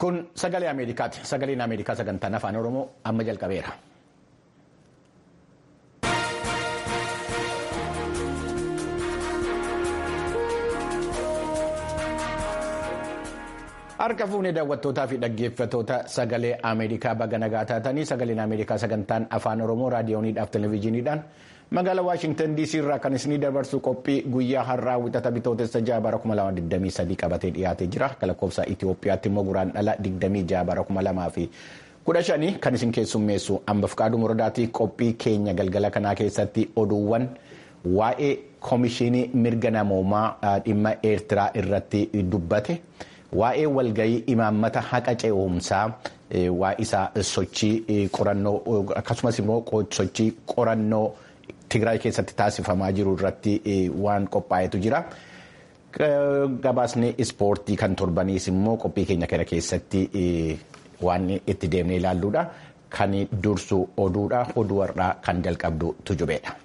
Kun sagalee Ameerikaati. Sagaleen Ameerikaa sagantaan afaan Oromoo amma jalqabeera. Harka fuunee daawwattootaa fi dhaggeeffattoota sagalee Ameerikaa baga nagaa taatanii sagaleen Ameerikaa sagantaan afaan Oromoo raadiyooniidhaaf televezyiiniidhaan magaalaa Waashintan DC irraa kan isinii dabarsu qophii guyyaa har'aa wixata bitootessa ja'a bara 2023 qabatee dhiyaatee jira. Lakkoofsa Itoophiyaatti immoo guraandhala 26 bara 2015 kan isin keessummeessu ambaaf qaaduu murdaatii qophii keenya galgala kanaa keessatti oduuwwan waa'ee koomishinii mirga namoomaa dhimma eertiraa irratti dubbate. Waa'ee walgahii imaammata haqa ce'umsaa waa isaa sochii qorannoo akkasumas immoo sochii qorannoo Tigraay keessatti taasifamaa jiru irratti waan qophaa'etu jira. Gabaasni ispoortii kan torbaniis immoo qophii keenya kana keessatti waan itti deemnee ilaalluudha. Kan dursu oduudha. Oduu har'aa kan jalqabdu tujubeedha.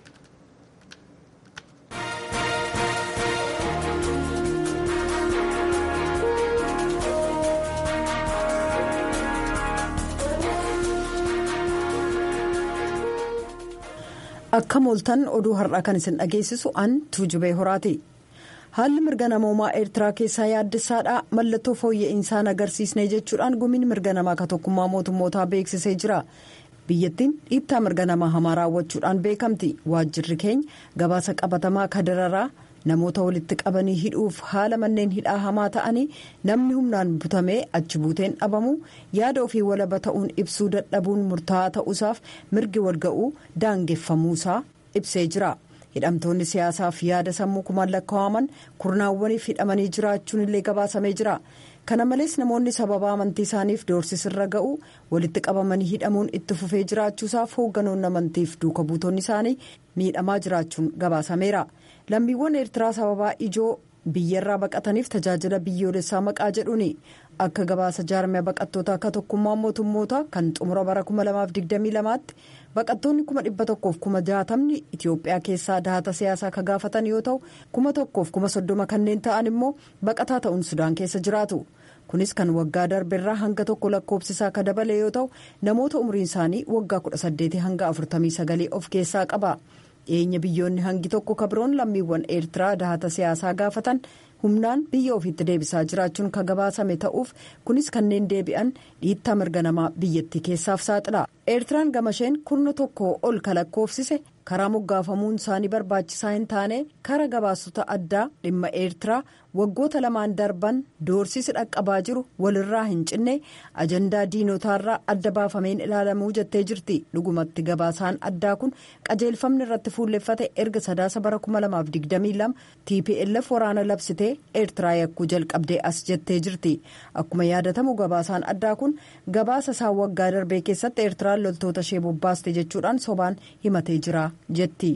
Akka mooltan oduu har'aa kan isin dhageessisu an tuujubee horaati. Haalli mirga namoomaa Eertiraa keessaa yaaddessaadha. Mallattoo fooyya'insaa agarsiisnee jechuudhaan gumiin mirga namaa ka tokkummaa mootummootaa beeksisee jira. Biyyattiin dhiittaa mirga namaa hamaa raawwachuudhaan beekamti. Waajjirri keenya gabaasa qabatamaa kadararaa namoota walitti qabanii hidhuuf haala manneen hidhaa hamaa ta'anii namni humnaan butamee achi buuteen dhabamu yaada ofii walaba ta'uun ibsuu dadhabuun murtaa'aa ta'uusaaf mirgi walga'uu daangeffamuusaa ibsee jira. hidhamtoonni siyaasaaf yaada sammuu kumaan lakkaa'aman kurnaawwaniif hidhamanii jiraachuun illee gabaasamee jira. kana malees namoonni sababa amantii isaaniif doorsisirra ga'u walitti qabamanii hidhamuun itti fufee jiraachuusaaf hoogganoonni amantiif duuka buutonni isaanii miidhamaa jiraachuun gabaasameera. lammiiwwan eertiraa sababaa ijoo biyyarraa baqataniif tajaajila biyyoolessaa maqaa jedhuuni akka gabaasa jaarmee baqattoota akka tokkummaa mootummoota kan xumura bara 2022tti baqattoonni 1,160 itiyoophiyaa keessaa dahata siyaasaa ka gaafatan yoo ta'u 1,130 kanneen ta'an immoo baqataa ta'uun sudaan keessa jiraatu. kunis kan waggaa darbeerraa hanga tokko lakkoofsisaa ka dabale yoo ta'u namoota umriin isaanii waggaa 18 hanga 49 of keessaa qaba. dhiyeenya biyyoonni hangi tokko kabroon lammiiwwan eertiraa dahata siyaasaa gaafatan humnaan biyya ofiitti deebisaa jiraachuun ka gabaasame ta'uuf kunis kanneen deebi'an dhiittaa mirga namaa biyyattii keessaaf saaxila eertiraan gamasheen kurna tokko ol ka lakkoofsise karaa moggaafamuun isaanii barbaachisaa hin taane kara gabaasota addaa dhimma eertiraa waggoota lamaan darban doorsisi dhaqqabaa jiru walirraa hin cinne ajandaa diinotaarraa adda baafameen ilaalamuu jettee jirti dhugumatti gabaasaan addaa kun qajeelfamni irratti fuulleffate erga sadaasa bara 2022 tplf waraana labsitee eertiraa yakkuu jalqabdee as jettee jirti akkuma yaadatamu gabaasaan addaa kun gabaasa isaa waggaa darbee keessatti eertiraan loltoota ishee bobbaaste jechuudhaan sobaan himatee jira jetti.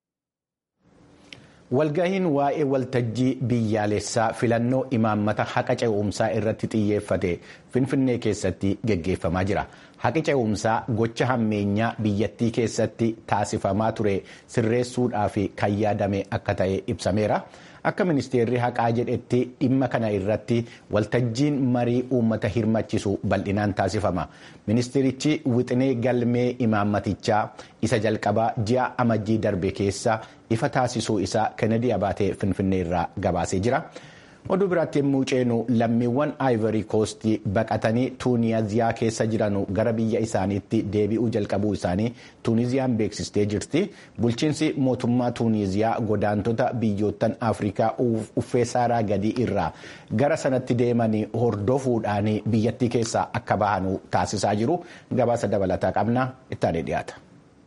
Walgahiin waa'ee waltajjii biyyaalessaa filannoo imaammata haqa ce'umsaa irratti xiyyeeffate Finfinnee keessatti geggeeffamaa jira. Haqi ce'umsaa gocha hammeenyaa biyyattii keessatti taasifamaa ture sirreessuudhaaf kan yaadame akka ta'e ibsameera. Akka ministeerri haqaa jedhetti dhimma kana irratti waltajjiin marii uummata hirmachisu bal'inaan taasifama. Ministeerichi wixinee galmee imaammatichaa isa jalqabaa ji'a amajjii darbe keessa ifa taasisuu isaa Kennedy Abaatee Finfinnee irraa gabaasee jira. Oduu biraatti yommuu ceenu lammiiwwan Ivory Coast baqatanii Tuuniziyaa keessa jiran gara biyya isaaniitti deebi'uu jalqabuu isaanii Tuuniziyaan beeksistee jirti. Bulchiinsi mootummaa Tuuniziyaa godaantota biyyoottan Afrikaa uffee saaraa gadii irraa gara sanatti deemanii hordofuudhaan biyyattii keessaa akka bahan taasisaa jiru. Gabaasa dabalataa qabna ittaanee dhiyaata.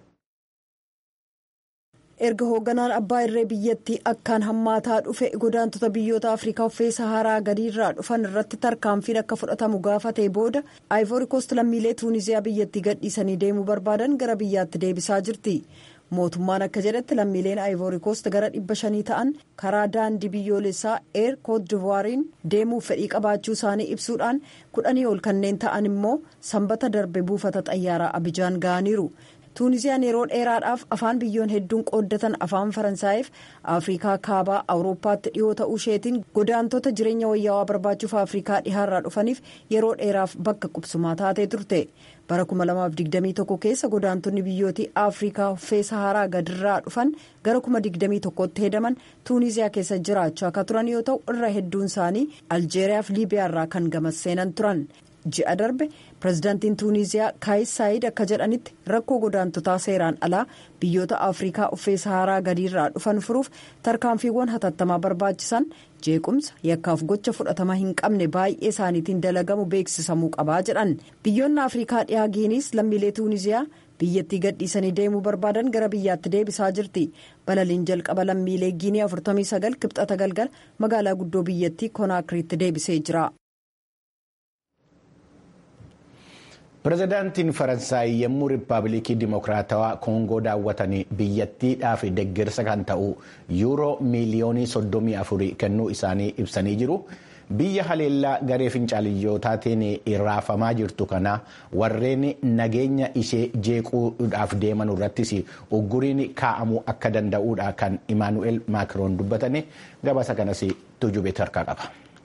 erga hoogganaan abbaa irree biyyattii akkaan hammaataa dhufe godaantota biyyoota afrikaa uffee saharaa gadiirraa dhufan irratti tarkaanfiin akka fudhatamu gaafatee booda aayivoori koost lammiilee tuuniziyaa biyyattii gadhiisanii deemuu barbaadan gara biyyaatti deebisaa jirti mootummaan akka jedhetti lammiileen aayivoori koost gara dhibba shanii ta'an karaa daandii biyyoolessaa eer koodivuwaariin deemuuf fedhii qabaachuu isaanii ibsuudhaan kudhanii ol kanneen ta'an immoo sanbata darbe buufata xayyaaraa abijaan ga'aniiru. tuunisiyaan yeroo dheeraadhaaf afaan biyyoon hedduun qooddatan afaan faransaayiif afrikaa kaabaa awurooppaatti dhiyoo ta'uu isheetiin godaantota jireenya wayyaawaa barbaachuuf afrikaa dhihaarraa dhufaniif yeroo dheeraaf bakka qubsumaa taatee turte bara 2021 keessa godaantonni biyyootii afrikaa uffee saharaa gadirraa dhufan gara 2021tti hedaman tuunisiyaa keessa jiraachaa akka turan yoo ta'u irra hedduun isaanii aljeeriyaaf liibiyaarraa kan gamas seenan turan. ji'a darbe pirezidaantiin tuuniziyaa kaayis saayid akka jedhanitti rakkoo godaantotaa seeraan alaa biyyoota afrikaa uffee saharaa gadiirraa dhufan furuuf tarkaanfiiwwan hatattamaa barbaachisan jeequmsa yakkaaf gocha fudhatama hin qabne baay'ee isaaniitiin dalagamu beeksisamuu qabaa jedhan biyyoonni afrikaa dhiyaa giiniis lammiilee tuuniziyaa biyyattii gadhiisanii deemuu barbaadan gara biyyaatti deebisaa jirti balaliin jalqaba lammiilee giinii 49 kibxata galgala magaalaa guddoo biyyattii konaakiriitti deebisee jira. pirezidaantiin faransaay yommuu riippaabilikii dimokiraatawaa koongoo daawwatanii biyyattiidhaaf deeggarsa kan ta'u yuuroo miiliyoonii 34 kennuu isaanii ibsanii jiru. biyya haleellaa garee fincaaliyyootatiin raafamaa jirtu kana warreen nageenya ishee jeequudhaaf deeman irrattis ugguriin kaa'amuu akka danda'uudha kan imaanu'eel maakiroon dubbatanii gabaasa kanas tujubee harkaa qaba.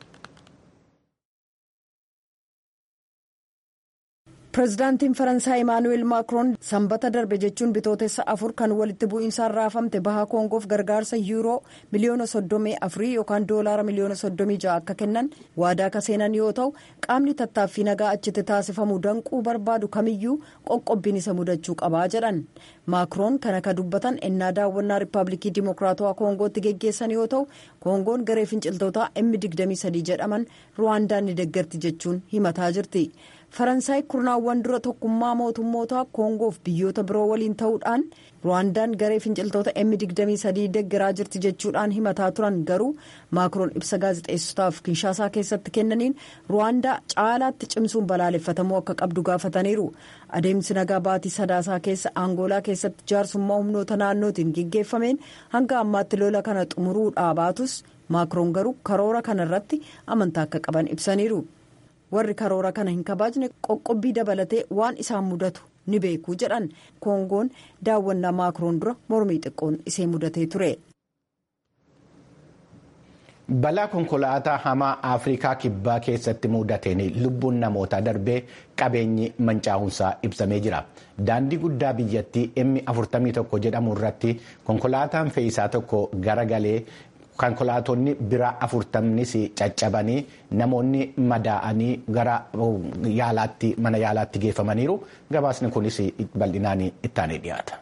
pirezidaantiin faransaay imaanu'eel maakiroon sanbata darbe jechuun bitootessa afur kan walitti bu'iinsaan raafamte baha koongoof gargaarsa yuuroo miliyoona soddomii afurii yookaan doolaara miliyoona soddomii ja'a akka kennan waadaa ka seenan yoo ta'u qaamni tattaaffii nagaa achitti taasifamu danquu barbaadu kamiyyuu qoqqobbiin isa mudachuu qabaa jedhan maakiroon kana ka dubbatan ennaa daawwannaa riippaabilikii dimokiraatawaa koongootti geggeessan yoo ta'u koongoon garee finciltootaa m23 jedhaman ruwaandaan ni deeggarti jechuun himataa jirti. faransaay kurnaawwan dura tokkummaa mootummootaa koongoof biyyoota biroo waliin ta'uudhaan ruwaandaan garee finciltoota m23 deeggaraa jirti jechuudhaan himataa turan garuu maakiroon ibsa gaazexeessotaaf kinshaasaa keessatti kennaniin ruwaandaa caalaatti cimsuun balaaleffatamuu akka qabdu gaafataniiru adeemsi nagaa baatii sadaasaa keessa aangoolaa keessatti jaarsummaa humnoota naannootiin geggeeffameen hanga ammaatti lola kana xumuruudhaa baatus maakiroon garuu karoora kana irratti amantaa akka qaban ibsaniiru. warri karoora kana hin kabaajne qoqqobbii dabalatee waan isaan mudatu ni beeku jedhan koongoon daawwannaa maakiroon dura mormii xiqqoon isee mudatee ture. balaa konkolaataa hamaa afrikaa kibbaa keessatti mudateen lubbuun namootaa darbee qabeenyi mancaa'uunsaa ibsamee jira daandii guddaa biyyattii m 41 jedhamu irratti konkolaataan fe'isaa tokko garagalee. konkolaatonni biraa afurtamnis caccabanii namoonni madaa'anii gara yaalaatti mana yaalaatti geeffamaniiru gabaasni kunis bal'inaan ittaanee dhiyaata.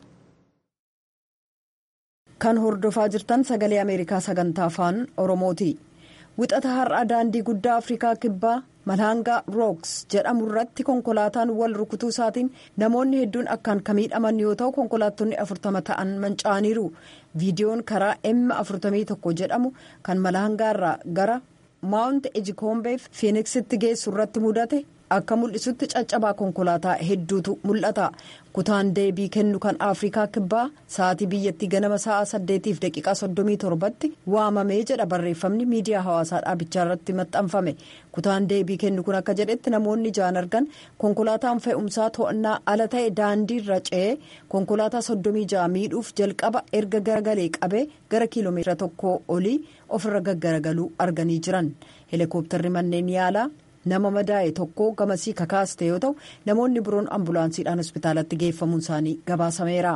kan hordofaa jirtan sagalee ameerikaa sagantaa afaan oromooti wixata har'a daandii guddaa afrikaa kibbaa malhaangaa rooks jedhamu irratti konkolaataan wal rukutuu isaatiin namoonni hedduun akkaan kan miidhaman yoo ta'u konkolaattonni afurtama ta'an manca'aniiru viidiyoon karaa m 41 jedhamu kan malhaangaa irraa gara maawunt ejikoombeef fiiniksitti geessu irratti mudate akka mul'isutti caccabaa konkolaataa hedduutu mul'ata kutaan deebii kennu kan afrikaa kibbaa sa'aatii biyyattii ganama sa'a saddeetiif daqiiqaa soddomii torbatti waamamee jedha barreeffamni miidiyaa hawaasaa dhaabichaa irratti maxxanfame kutaan deebii kennu kun akka jedhetti namoonni ijaan argan konkolaataan fe'umsaa to'annaa ala ta'e daandii irra ce'ee konkolaataa soddomii ja'a miidhuuf jalqaba erga garagalee qabee gara kiiloomeetira tokkoo olii ofirra gaggaragaluu arganii jiran heelikooptarri manneen yaalaa. nama madaa'e tokko gamasii kakaaste yoo ta'u namoonni biroon ambulaansiidhaan hospitaalatti geeffamuun isaanii gabaasameera.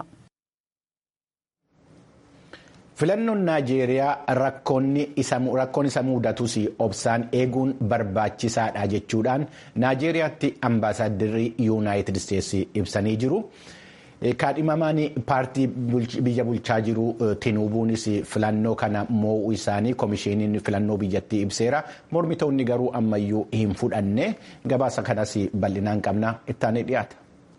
filannoon naajeeriyaa rakkoon isa mudatus obsaan eeguun barbaachisaadha jechuudhaan naajeeriyaatti ambaasaaddarri yuunaayitid isteetsi ibsanii jiru. kaadhimamaan paartii biyya bulchaa jiru tinubuunis filannoo kana moo'uu isaanii komishiiniin filannoo biyyattii ibseera mormitoonni garuu ammayyuu hin fudhanne gabaasa kanas bal'inaan qabna ittaanee dhiyaata.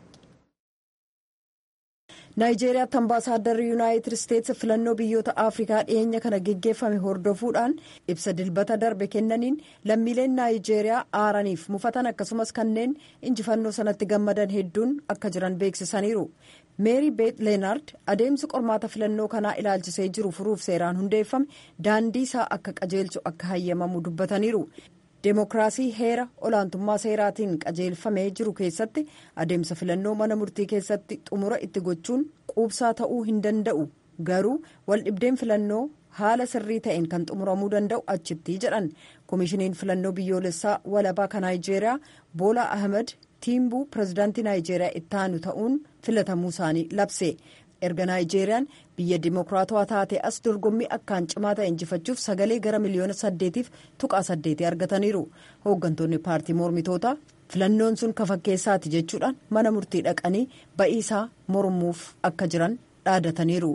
naayijeeriyaatti ambaasaaddarri yuunaayitid isteetsi filannoo biyyoota afrikaa dhiyeenya kana geggeeffame hordofuudhaan ibsa dilbata darbe kennaniin lammiileen naayijeeriyaa aaraniif mufatan akkasumas kanneen injifannoo sanatti gammadan hedduun akka jiran beeksisaniiru meeri beet leenaard adeemsi qormaata filannoo kanaa ilaalchisee jiru furuuf seeraan hundeeffame daandii isaa akka qajeelchu akka hayyamamu dubbataniiru deemokiraasii heera olaantummaa seeraatiin qajeelfamee jiru keessatti adeemsa filannoo mana murtii keessatti xumura itti gochuun quubsaa ta'uu hin danda'u garuu waldhibdeen filannoo haala sirrii ta'een kan xumuramuu danda'u achitti jedhan koomishiniin filannoo biyyoolessaa walabaa kan naayijeeriyaa boolaa ahmed tiimbuu pirezidaantii naayijeeriyaa itti aanu ta'uun filatamuu isaanii labse erga naayijeeriyaan biyya dimokiraatawaa taate as dorgommii akkaan cimaa ta'e injifachuuf sagalee gara miliyoona saddeetiif tuqaa saddeetii argataniiru hooggantoonni paartii mormitootaa filannoon sun kafakkeessaati jechuudhaan mana murtii dhaqanii ba'iisaa mormuuf akka jiran dhaadataniiru.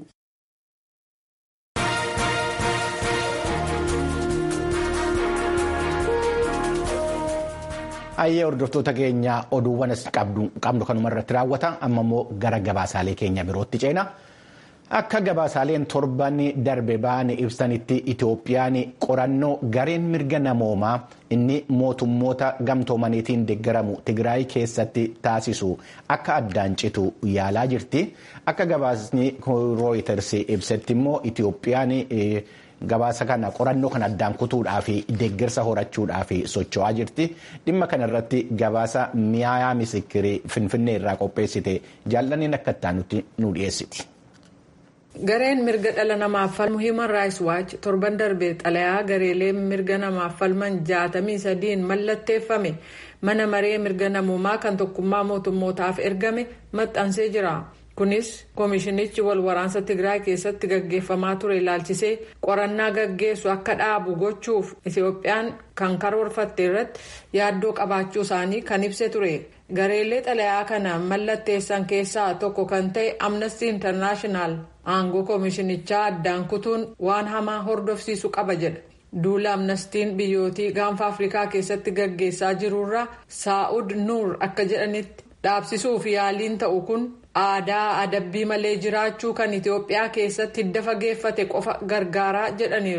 Ayyee hordoftoota keenya oduuwwan qabnu kanuma irratti raawwata amma immoo gara gabaasaalee keenya birootti ceena. Akka gabaasaaleen torban darbe ba'an ibsanitti Itoophiyaan qorannoo gareen mirga namoomaa inni mootummoota gamtoomaniitiin deeggaramu Tigraay keessatti taasisu akka addaan citu yaalaa jirti. Akka gabaasni Reuters ibsetti immoo Itoophiyaan gabaasa kana qorannoo kan addaan kutuudhaa fi deeggarsa horachuudhaa fi socho'aa jirti. Dhimma kanarratti gabaasa mi'aayaa misikirii Finfinnee irraa qopheessite jaallaniin akka itti nu dhiyeessiti. Gareen mirga dhala namaaf falmu Human Rights Watch torban darbe xalayaa gareelee mirga namaaf falman jaatamii sadiin mallatteeffame mana maree mirga namoomaa kan tokkummaa mootummootaaf ergame maxxansee jira. Kunis koomishinichi wal waraansa Tigraay keessatti gaggeeffamaa ture ilaalchisee qorannaa gaggeessu akka dhaabu gochuuf Itoophiyaan kan karoorfatte irratti yaaddoo qabaachuu isaanii kan ibse ture. Gareelee xalayaa kana mallatteessan keessaa tokko kan ta'e Amnesty International aangoo koomishinichaa addaan kutuun waan hamaa hordofsiisu qaba jedha. Duula amnestiin biyyootii gaanfa Afrikaa keessatti gaggeessaa jirurraa Saa'ud Nuur akka jedhanitti dhaabsisuuf yaaliin ta'u kun aadaa adabbii malee jiraachuu kan Itoophiyaa keessatti hidda fageeffate qofa gargaaraa jedhaniiru.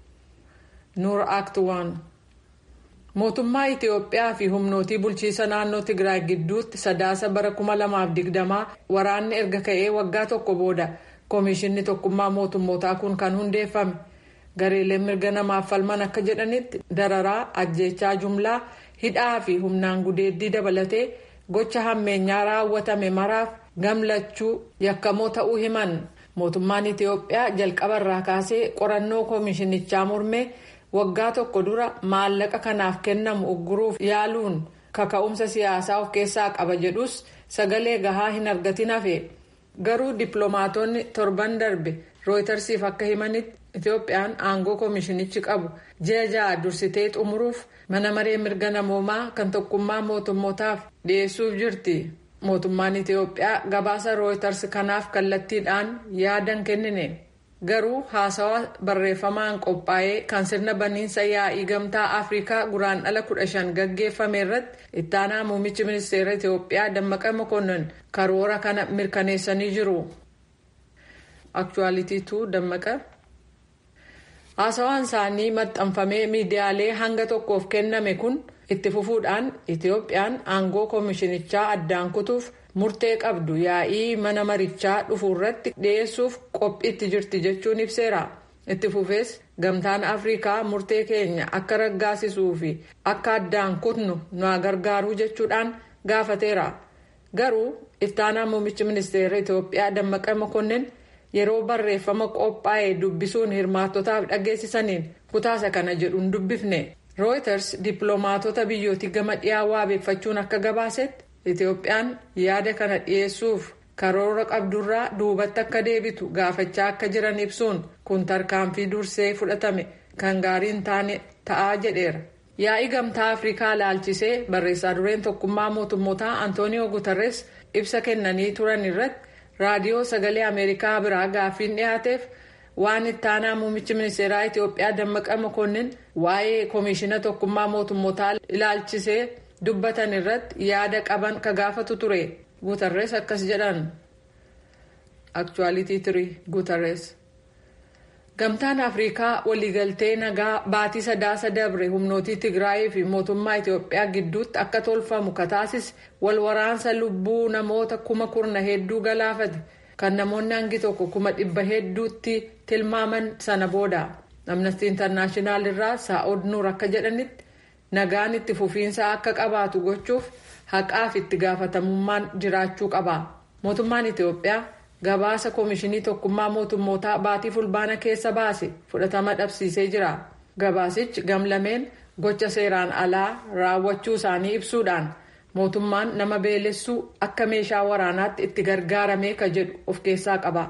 Nuur Act waan mootummaa Itoophiyaa fi humnootii bulchiisa naannoo Tigraay gidduutti sadaasa bara 2020 waraanni erga ka'ee waggaa tokko booda koomishinni tokkummaa mootummootaa kun kan hundeeffame gareeleen mirga namaaf falman akka jedhanitti dararaa ajjeechaa jumlaa hidhaa fi humnaan gudeeddii dabalatee gocha hammeenyaa raawwatame maraaf gamlachuu yakkamoo ta'uu himan mootummaan Itoophiyaa jalqabarraa kaasee qorannoo koomishinichaa mormee waggaa tokko dura maallaqa kanaaf kennamu ugguruuf yaaluun kaka'umsa siyaasaa of keessaa qaba jedhus sagalee gahaa hin argatin hafe garuu dippiloomaatonni torban darbe rooytarsiif akka himanitti Itoophiyaan aangoo koomishinichi qabu ji'a ja'a dursitee xumuruuf mana maree mirga namoomaa kan tokkummaa mootummootaaf dhiyeessuuf jirti. mootummaan Itoophiyaa gabaasa rooytars kanaaf kallattiidhaan yaadan kennine garuu haasawaa barreeffamaan qophaa'ee kan sirna baniinsa yaa'ii gamtaa afrikaa guraan dhala kudha shan gaggeeffame irratti ittaanaa muummichi ministeera Itoophiyaa Dammaqa Mokonnon karoora kana mirkaneessanii jiru. Aktuwaaliitiitu Dammaqa. Haasawaan isaanii maxxanfamee miidiyaalee hanga tokkoof kenname kun. itti fufuudhaan itoophiyaan aangoo koomishinichaa addaan kutuuf murtee qabdu yaa'ii mana marichaa dhufu irratti dhiyeessuuf qophiitti jirti jechuun ibseera itti fufees gamtaan afrikaa murtee keenya akka raggaasisuu fi akka addaan kutnu nu gargaaruu jechuudhaan gaafateera garuu ittaanaa muummichi ministeera itoophiyaa dammaqa mokonnin yeroo barreeffama qophaa'e dubbisuun hirmaattotaaf dhageessisaniin kutaasa kana jedhuun dubbifne. rooyters dippiloomaatota biyyootii gama dhiyaa waabeeffachuun akka gabaasetti itoophiyaan yaada kana dhiyeessuuf karoora qabdurraa duubatti akka deebitu gaafachaa akka jiran ibsuun kun tarkaanfii dursee fudhatame kan gaarii hin taane ta'aa jedheera. yaa'ii gamtaa afrikaa ilaalchisee barreessaa dureen tokkummaa mootummootaa antooniyoo gutarres ibsa kennanii turan irratti raadiyoo sagalee ameerikaa biraa gaaffiin dhiyaateef. waan ittaanaa muummichi ministeeraa Itoophiyaa Dammaqa Mokonnin waa'ee koomishina tokkummaa mootummootaa ilaalchisee dubbatan irratti yaada qaban ka gaafatu ture Guutarrees akkas jedhan. Aktuwaalitii tirii Guutarrees. Gamtaan Afrikaa waliigaltee nagaa baatii sadaasa dabre humnootii Tigraayii fi mootummaa Itoophiyaa gidduutti akka tolfamu kataasise wal waraansa lubbuu namoota kuma kurna hedduu galaafate. kan namoonni hangi tokko kuma dhibba hedduutti tilmaaman sana booda amnestii intarnaashinaal irraa saa'od nuur akka jedhanitti nagaan itti fufiinsa akka qabaatu gochuuf haqaaf itti gaafatamummaan jiraachuu qaba mootummaan itiyoophiyaa gabaasa koomishinii tokkummaa mootummootaa baatii fulbaana keessa baase fudhatama dhabsiisee jira gabaasichi gamlameen gocha seeraan alaa raawwachuu isaanii ibsuudhaan mootummaan nama beelessuu akka meeshaa waraanaatti itti gargaaramee ka jedhu of keessaa qaba.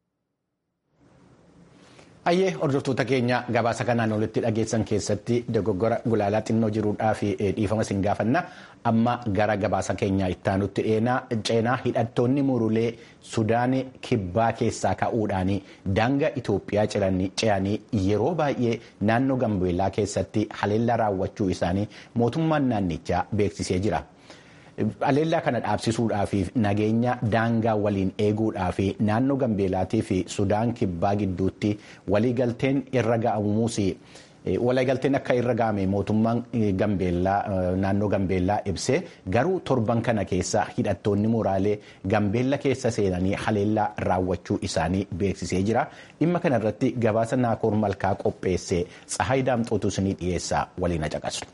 Ayyee hordoftoota keenya gabaasa kanaan olitti dhageessan keessatti dogoggora gulaalaa xinnoo jiruudhaa fi dhiifama sin gaafanna amma gara gabaasa keenya ittaanutti ceenaa hidhattoonni murulee sudaan kibbaa keessaa ka'uudhaan daangaa Itoophiyaa ce'anii yeroo baay'ee naannoo Gambeellaa keessatti haleellaa raawwachuu isaanii mootummaan naannichaa beeksisee jira. Haleellaa kana dhaabsisuudhaa fi nageenya daangaa waliin eeguudhaa fi naannoo Gambeellaatii fi Sudaan kibbaa gidduutti waliigalteen irra ga'amuus waliigalteen akka irra ga'ame mootummaan Gambeellaa naannoo Gambeellaa ibsee garuu torban kana keessa hidhattoonni muraalee Gambeella keessa seenanii haleellaa raawwachuu isaanii beeksisee jira. Dhimma kanarratti gabaasa Naakoor Malkaa qopheesse Tsahaay Daamxootu isinii dhiyeessaa waliin caqasu.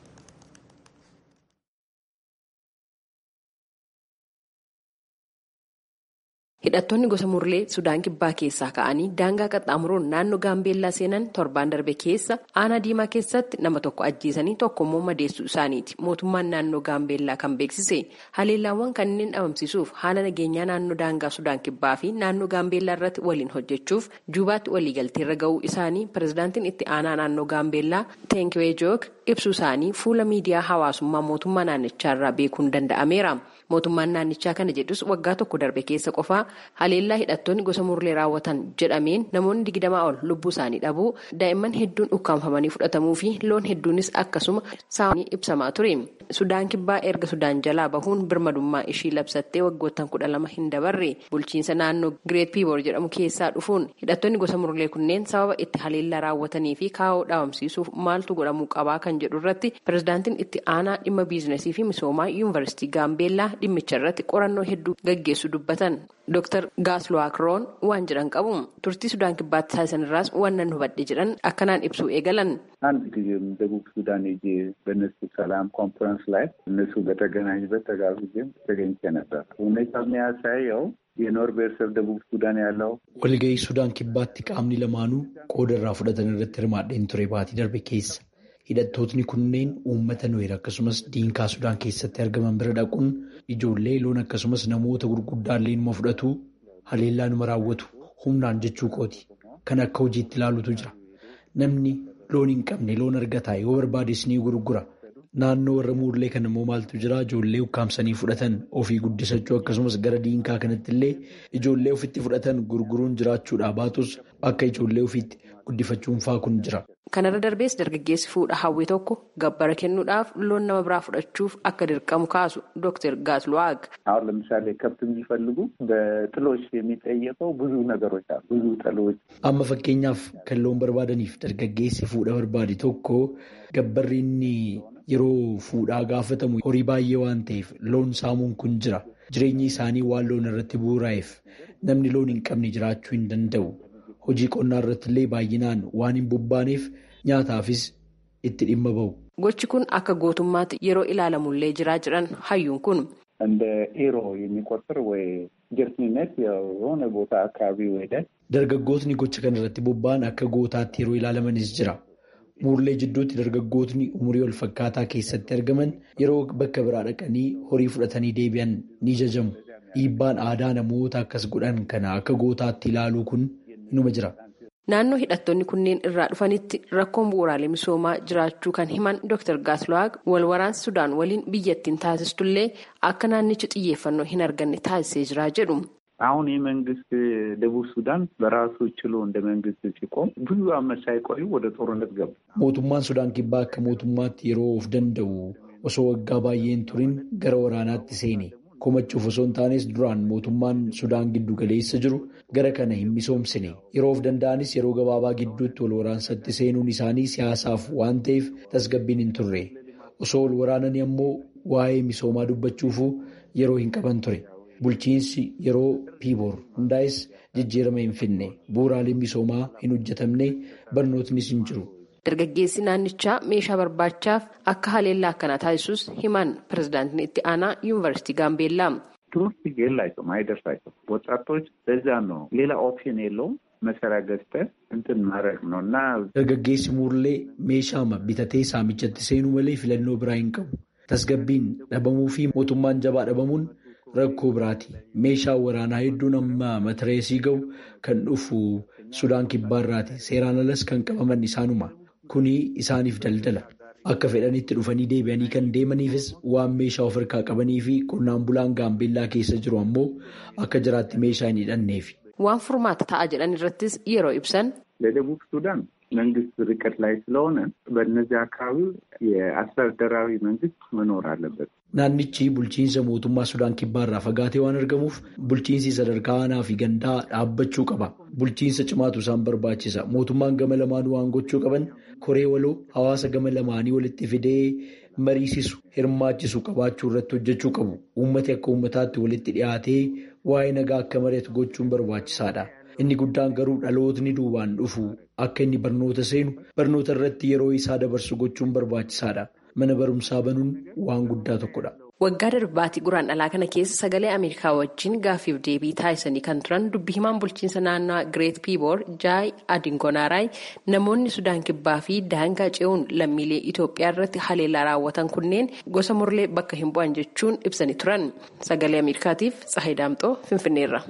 Hidhattoonni gosa murlee Sudaan kibbaa keessaa ka'anii daangaa qaxxaamuruun naannoo Gaambeellaa seenan torbaan darbe keessa aanaa diimaa keessatti nama tokko ajjeesanii tokko immoo madeessuu isaaniiti. Mootummaan naannoo Gaambeellaa kan beeksise haleellaawwan kanneen dhabamsiisuuf haala nageenyaa naannoo daangaa Sudaan kibbaa fi naannoo Gaambeellaa irratti waliin hojjechuuf juubaatti waliigalteerra ga'uu isaanii pirezidaantiin itti aanaa naannoo Gaambeellaa Teenkiwee Joog ibsuu isaanii fuula miidiyaa hawaasummaa mootummaa naannichaarraa beekuun danda'ameera. Mootummaan naannichaa kana jedhus waggaa tokko darbe keessa qofaa haleellaa hidhattoonni gosa murlee raawwatan jedhameen namoonni digdamaa ol lubbuu isaanii dhabuu daa'imman hedduun ukkaanfamanii fudhatamuu fi loon hedduunis akkasuma saamanii ibsamaa ture. Sudaan kibbaa erga Sudaan jalaa bahuun birmadummaa ishii labsattee waggoottan kudha lama hin dabarre bulchiinsa naannoo Gireet Piiboor jedhamu keessaa dhufuun hidhattoonni gosa murlee kunneen sababa itti haleellaa raawwatanii fi kaa'oo dhaabamsiisuuf maaltu godhamuu qabaa kan jedhu irratti pirezidaantiin itti aanaa dhimma biizinasii fi misoomaa yuunivarsiitii Gaambeellaa dhimmicha irratti qorannoo hedduu gaggeessu dubbatan. Dr. Gaasluwaakroon waan jedhan qabu turtii Sudaan kibbaatti taasisan irraas waan nan hubadhe jedhan akkanaan ibsuu eegalan. አንድ ጊዜም ደቡብ ሱዳን ሄጄ በእነሱ ሰላም ኮንፈረንስ ላይ እነሱ በተገናኙበት ተጋብዤም ተገኝቼ ነበር። ሁኔታ የሚያሳየው የኖር ብሔረሰብ ደቡብ ሱዳን ያለው walga'ii Sudaan kibbaatti qaamni lamaanuu qooda irraa fudhatan irratti hirmaadheen ture baatii darbe keessa. Hidhattootni kunneen uummata Nuweer akkasumas diinkaa Sudaan keessatti argaman bira dhaquun ijoollee loon akkasumas namoota gurguddaallee numa fudhatu haleellaa numa raawwatu humnaan jechuu kooti. Kan akka hojiitti ilaalutu jira. Namni loon hin qabne loon argataa yoo barbaades ni gurgura. Naannoo warra muurlee kan immoo maaltu jira ijoollee ukkaamsanii fudhatan ofii guddisachuu akkasumas gara diinkaa kanatti illee ijoollee ofitti fudhatan gurguruun jiraachuudhaa baatus akka ijoollee ofiitti guddifachuun faa kun jira. Kanarra darbees dargaggeessi fuudha hawwii tokko gabbara kennuudhaaf loon nama biraa fudhachuuf akka dirqamu kaasu Dr. Gaasluwaag. አሁን ለምሳሌ ከብት የሚፈልጉ በጥሎች የሚጠየቀው ብዙ ነገሮች አሉ። ብዙ ጥሎች Amma fakkeenyaaf kan loon barbaadaniif dargaggeessi fuudha barbaade tokko gabbarri inni yeroo fuudhaa gaafatamu horii baay'ee waan ta'eef loon saamuun kun jira. Jireenyi isaanii waan loon irratti bu'uuraa'eef namni loon hin qabne jiraachuu hin danda'u. Hojii qonnaa irratti illee baay'inaan waan hin bobbaaneef nyaataafis itti dhimma bahu. Gochi kun akka gootummaatti yeroo ilaalamullee jiraa jiran hayyuun kun እንደ ኤሮ የሚቆጥር ወይ ጀርትኒነት የሆነ ቦታ አካባቢ ወደ Dargaggootni gocha kana irratti bobba'an akka gootaatti yeroo ilaalamanis jira. Muurlee jidduutti dargaggootni umurii wal fakkaataa keessatti argaman yeroo bakka biraa dhaqanii horii fudhatanii deebi'an ni jajamu. Dhiibbaan aadaa namoota akkas godhan kana akka gootaatti ilaaluu kun inuma jira. naannoo hidhattoonni kunneen irraa dhufanitti rakkoon bu'uuraalee misoomaa jiraachuu kan himan Dr. Gaasluwaag wal waraansi Sudaan waliin biyyattiin taasistullee akka naannichi xiyyeeffannoo hin arganne taasisee jira jedhu. አሁን ይህ መንግስት ደቡብ ሱዳን በራሱ ችሎ እንደ መንግስት ሲቆም ብዙ ዓመት ሳይቆዩ ወደ ጦርነት ገቡ። Mootummaan Sudaan kibbaa akka mootummaatti yeroo of danda'u osoo waggaa baay'een turin gara waraanaatti seene. Komachuuf osoo hin taanes duraan mootummaan Sudaan giddu galeessa jiru gara kana hin misoomsine. Yeroo of danda'anis yeroo gabaabaa gidduutti wal waraansatti seenuun isaanii siyaasaaf waan ta'eef tasgabbiin hin turre. Osoo wal waraananii ammoo waa'ee misoomaa dubbachuufuu yeroo hin qaban ture. Bulchiinsi yeroo piiboor hundaa'es jijjiirama hin finne bu'uuraaleen misoomaa hin hojjetamne barnootnis hin jiru dargaggeessi naannichaa meeshaa barbaachaaf akka haleellaa akkanaa taasisus himan pirezidaantiin itti aanaa yuunivarsiitii gaambeellaa. ትምህርት የላቸውም አይደርሳቸውም። ወጣቶች ለዛ ነው ሌላ ኦፕሽን የለውም። መሳሪያ ገዝተን እንትን ማድረግ ነው እና dargaggeessi muurlee meeshaama bitatee saamichatti seenuu malee filannoo biraa hin qabu. Tasgabbiin dhabamuu fi mootummaan jabaa dhabamuun rakkoo biraati. Meeshaan waraanaa hedduun amma matireesii ga'u kan dhufu Sudaan kibbaarraati. Seeraan alas kan qabaman isaanuma. Kuni isaaniif daldala. Akka fedhanitti dhufanii deebi'anii kan deemaniifis waan meeshaa of harkaa qabanii fi qonnaan bulaan gaambeellaa keessa jiru ammoo akka jiraatti meeshaa hin hidhanneefi. Waan furmaata ta'a jedhan irrattis yeroo ibsan. ለደቡብ ሱዳን መንግስት ርቀት ላይ ስለሆነ በእነዚህ አካባቢ የአስተዳደራዊ መንግስት መኖር አለበት። Naannichi bulchiinsa mootummaa Sudaan kibbaarraa fagaatee waan argamuuf bulchiinsi sadarkaa aanaa fi gandaa dhaabbachuu qaba. Bulchiinsa cimaatu isaan barbaachisa. Mootummaan gama lamaanuu waan gochuu qaban koree waloo hawaasa gama lamaanii walitti fidee mariisisu hirmaachisu qabaachuu irratti hojjechuu qabu. Uummati akka uummataatti walitti dhiyaatee waa'ee nagaa akka mari'atu gochuun barbaachisaadha. Inni guddaan garuu dhalootni duubaan dhufu akka inni barnoota seenu barnoota irratti yeroo isaa dabarsu gochuun barbaachisaadha. Mana barumsaa banuun waan guddaa tokkodha. Waggaa darbaatii guraan dhalaa kana keessa sagalee Ameerikaa wajjin gaaffiif deebii taasisanii kan turan dubbi himaan bulchiinsa naannoo Gireet Piiboor Jaay Adingonaaraay namoonni Sudaan Kibbaa fi daangaa ce'uun lammiilee Itoophiyaa irratti haleellaa raawwatan kunneen gosa murlee bakka hin bu'an jechuun ibsanii turan. Sagalee Ameerikaatiif Tsahayi Daamxoo Finfinneerra.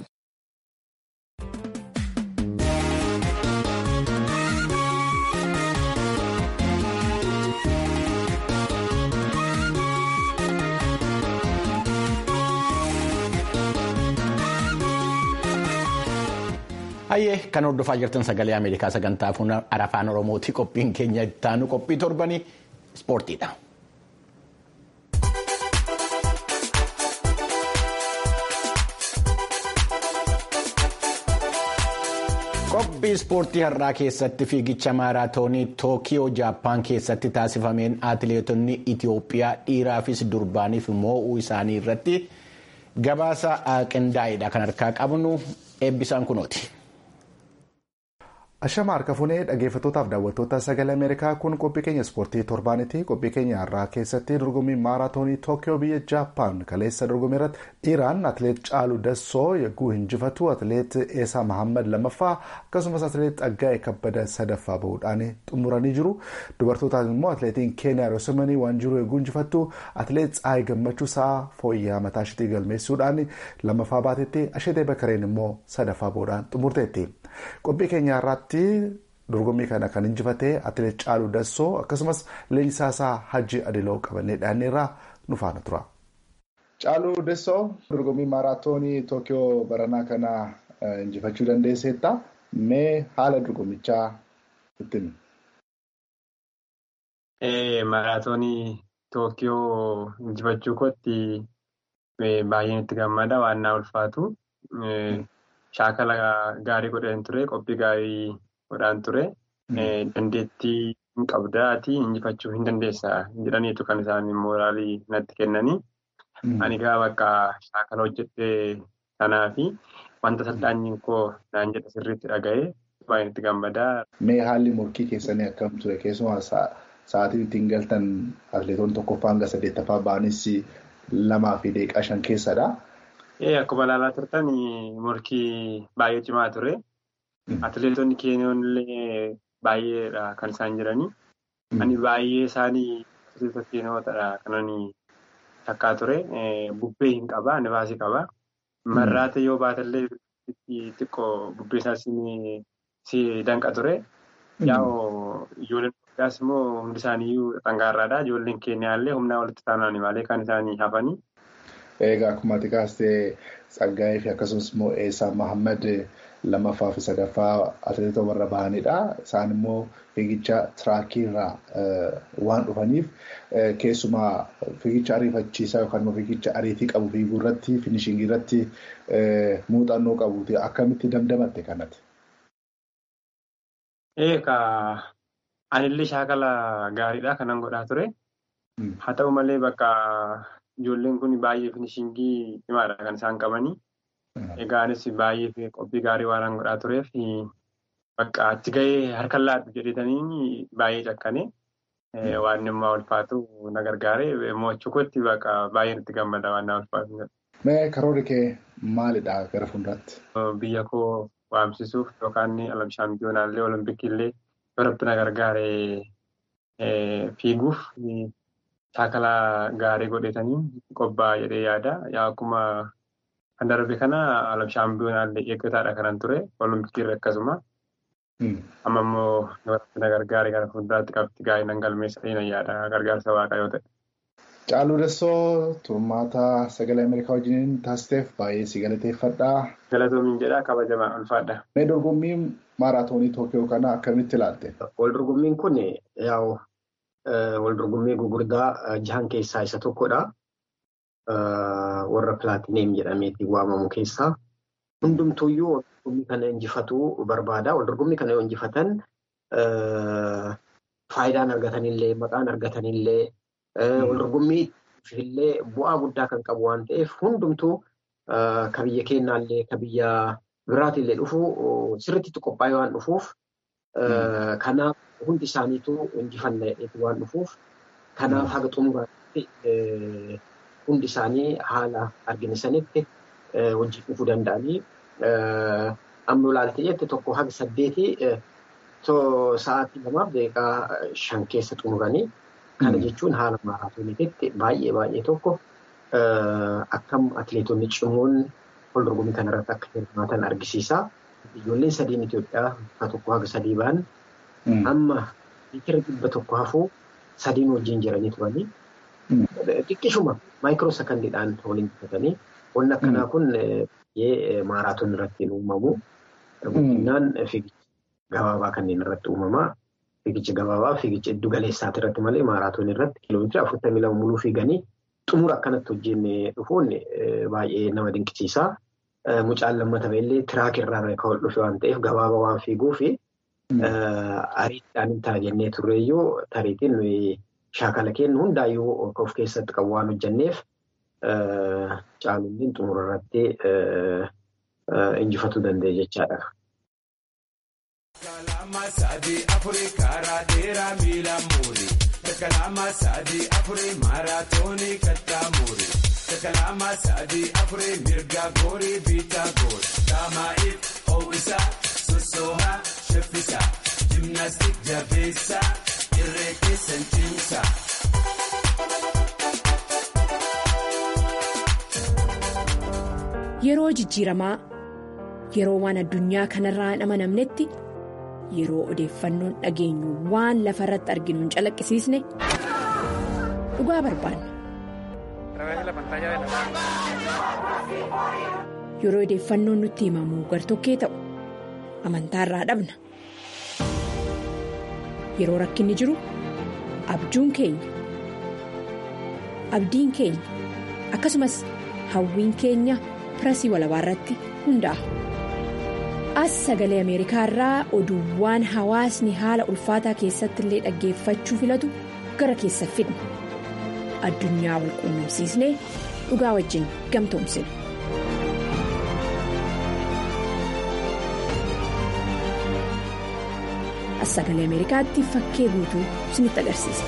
Hayyee kan hordofaa jirtan sagalee Ameerikaa sagantaa afaan Oromooti qophiin keenya ittaanu qophii torbanii ispoortiidha. Qophii ispoortii har'aa keessatti fiigicha maaraatoonii Tookiyoo Jaappaan keessatti taasifameen atileetonni Itiyoophiyaa dhiiraafis durbaaniif moo'uu isaanii irratti gabaasa qindaa'edha kan harkaa qabnu eebbisaan kunooti. Ashama harka funee dhaggeeffattootaaf daawwattoota sagalee Ameerikaa kun qophii keenya ispoortii torbaanitti qophii keenya har'aa keessatti dorgommii maaraatoonii Tookiyoo biyya Jaappaan kaleessa dorgommii irratti dhiiraan atileet Caaluu Dassoo yagguu hinjifatu atileet Eesaa Mahammad lamaffaa akkasumas atileet Xaggaa'ee Kabbada sadaffaa bahuudhaan xumuranii jiru. Dubartootaan immoo atileetiin Keeniyaa Roosumanii waan jiru yagguu injifattu atileet Tsaayii Gammachuu sa'a fooyya'aa mataa isheetii galmeessuudhaan lamaffaa baatetti Asheetee Bakareen immoo sadaffaa bahuudhaan xumurteetti. Qophii keenya irratti dorgommii kana kan injifatee atileet Caaluu Dassoo akkasumas leenjisaasaa Hajji Adiloo qabannee dhiyaanneerraa nu faana tura. Caaluu Dassoo dorgommii maaraatoonii Tookiyoo baranaa kana injifachuu dandeesseetta. Mee haala dorgommichaa ittiin? Maaraatoonii Tookiyoo injifachuu kootti baay'een itti gammada waan naa ulfaatu. Shaakala gaarii godhan ture qophii gaarii godhaan ture dandeettii hin qabdaati injifachuu hin dandeessa jedhaniitu kan isaan mooraalii natti kennanii ani gaa bakka shaakala hojjedhee sanaa fi wanta salphaanyiin koo naan jedha sirriitti dhaga'ee baay'een itti gammadaa. Mee haalli morkii keessanii akkam ture keessumaa sa'aatiin ittiin galtan atileetonni tokkoffaa hanga saddeettaffaa ba'anis lamaa fi deeqaa shan keessadha. Akkuma ilaalaa turtan morkii baay'ee cimaa ture. Atileetonni Keeniyoon illee baay'eedha kan isaan jiranii. Ani baay'ee isaanii atileetota Keeniyootadha kan ani takkaa ture. Bubbee hin qaba, nifaasii qaba. Marraata yoo baatallee xiqqoo bubbee isaas si danqa ture. Yaa'oo ijoolleen Itoophiyaas immoo hundi isaaniiyyuu dhangaarraadha. Ijoolleen Keeniyaallee humnaa walitti taanaan malee kan isaanii hafanii. Egaa akkuma ati kaastee Tsaggaayee fi akkasumas immoo Eesaa Mahammad lamaffaa fi sadaffaa atileetota warra bahanidha. Isaan immoo fiigicha tiraakii irraa waan dhufaniif keessumaa fiigicha ariifachiisaa yookaan immoo fiigicha ariitii qabu fiiguu irratti finishingii irratti muuxannoo qabuuti akkamitti damdamatte kanatti? Egaa anillee shaakala gaariidha kanan godhaa ture. Haa ta'u malee bakka Ijoolleen kun baay'ee finishingii cimaadha kan isaan qabanii. Egaa anis baay'ee qophii gaarii waan godhaa tureef bakka achi gahee harka laatu jedhetanii baay'ee cakkane waan immoo ulfaatu na gargaare mo'achuu kootti bakka baay'een itti gammada waan na ulfaatu. Mee karoorri kee maalidha gara fuulduraatti? Biyya koo waamsisuuf yookaan alam shaampiyoonaallee olompikillee biratti na gargaare fiiguuf shaakala gaarii godhetanii qophaa'a jedhee yaada. Akkuma kan darbe kana alam shaampiyoonaallee eeggataadha kanan ture olompikirra akkasuma. Amma immoo na gargaare gara fuulduraatti qabxii gaarii nan galmeessa na yaada gargaarsa waaqaa yoo ta'e. Caaluu Dessoo turmaata sagalee Ameerikaa wajjin taasisteef baay'ee si galateeffadha. Galatoomiin jedha kabajamaa ulfaadha. Mee dorgommii maaraatoonii Tookiyoo kana akkamitti ilaalte? Wal dorgommiin kun yaa'u wal dorgommii gugurdaa jahan keessaa isa tokkodha. Warra pilaatineem jedhameetiin waamamu keessaa. Hundumtuuyyuu wal dorgommii kana injifatuu barbaada. Wal dorgommii kana yoo injifatan faayidaan argatanillee maqaan argatanillee wal dorgommii illee bu'aa guddaa kan qabu waan ta'eef hundumtuu ka biyya keenyaallee ka biyya biraatillee dhufu sirriitti qophaa'ee waan dhufuuf kanaaf hundi isaaniitu injifannaa waan dhufuuf kanaaf haga xumuraatti hundi isaanii haala arginisanitti wajjin dhufuu danda'anii amma ilaalte jette tokko haga saddeetii sa'aatii lamaaf daqiiqaa shan keessa xumuranii. Kana jechuun haala maaraatooniitti baay'ee baay'ee tokko akkam atileetonni cimoon wal dorgommii kanarratti akka hirmaatan argisiisa. Ijoolleen sadiin Itoophiyaa bakka tokko haga sadii ba'an amma liitira dhibba tokko hafuu sadiin wajjin jiranii turanii. Xiqqishuma maayikiroo sekandiidhaan waliin gufatanii wanni akkanaa kun maaraatoon irratti hin uumamu. Guddinaan fiigicha gabaabaa kanneen irratti uumamaa. Fiigicha gabaabaa fiigicha iddu galeessaati irratti malee maaraatoon irratti kiiloomeetira afurtamii lama muluu fiiganii xumura akkanatti hojjennee dhufuun baay'ee nama dinqisiisa. Mucaan lammata illee tiraak irraa kan dhufe waan ta'eef gabaabaa waan fiiguu fi ariitiidhaan hin ta'a jennee turreeyyuu tariitiin shaakala kennu hundaayyuu of keessatti qabu waan hojjenneef caalummiin xumura irratti injifatuu danda'e jechaadha. Kalama sadi afuri karaa dheeraa miila muuri. Kalama sadi afuri maaraatoonii kattaa muuri. Kalama sadi afuri mirga goori biitaa goori. Daamaa'iif ho'isaa sossoohaa shaffisaa. Jimnaastik jabeessaa irree keessan cimsaa. Yeroo jijjiiramaa yeroo waan addunyaa kanarraa hin amanamnetti. yeroo odeeffannoon dhageenyu waan lafa irratti arginu hin calaqqisiisne dhugaa barbaanna. Yeroo odeeffannoon nutti himamu gartokkee ta'u amantaa irraa dhabna. Yeroo rakkinni jiru abjuun keenya abdiin keenya akkasumas hawwiin keenya pirasii walabaa irratti hundaa'a. as sagalee ameerikaa irraa oduuwwan hawaasni haala ulfaataa keessatti illee dhaggeeffachuu filatu gara keessa fidna addunyaa wal quunnamsiisnee dhugaa wajjin gamtoomsina. as sagalee ameerikaatti fakkee guutuu isinitti agarsiisa.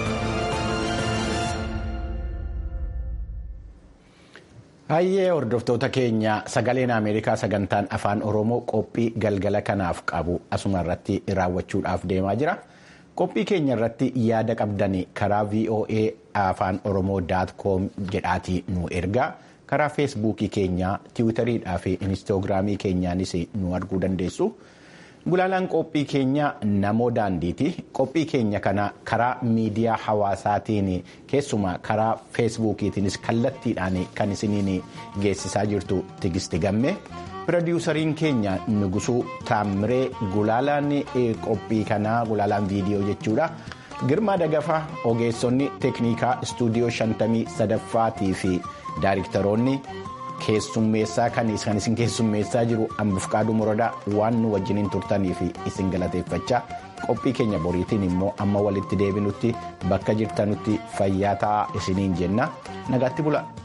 Hayyee hordoftoota keenya sagaleen Ameerikaa sagantaan afaan Oromoo qophii galgala kanaaf qabu asuma irratti raawwachuudhaaf deemaa jira. Qophii keenya irratti yaada qabdan karaa VOA afaan Oromoo daatkoom jedhaatii nu ergaa karaa feesbuukii keenyaa tiwutariidhaa fi inistoogiraamii keenyaanis nu arguu dandeessu. Gulaalaan qophii keenya namoo daandiiti. Qophii keenya kana karaa miidiyaa hawaasaatiin keessumaa karaa feesbuukiitiinis kallattiidhaan kan isiniin geessisaa jirtu tigisti gamme. Pirodiwusariin keenya Nugusuu Taamiree gulaalaan qophii kanaa gulaalaan viidiyoo jechuudha. Girmaa Dagafaa ogeessonni teeknikaa istuudiyoo shantamii sadaffaatii fi daayiriktaroonni. keessummeessaa kan isin keessummeessaa jiru ambifqaaduu muradaa waan nu wajjiniin turtanii fi isin galateeffachaa qophii keenya boriitiin immoo amma walitti deebinutti bakka jirtanutti fayyaa ta'aa isiniin jenna nagaatti bula.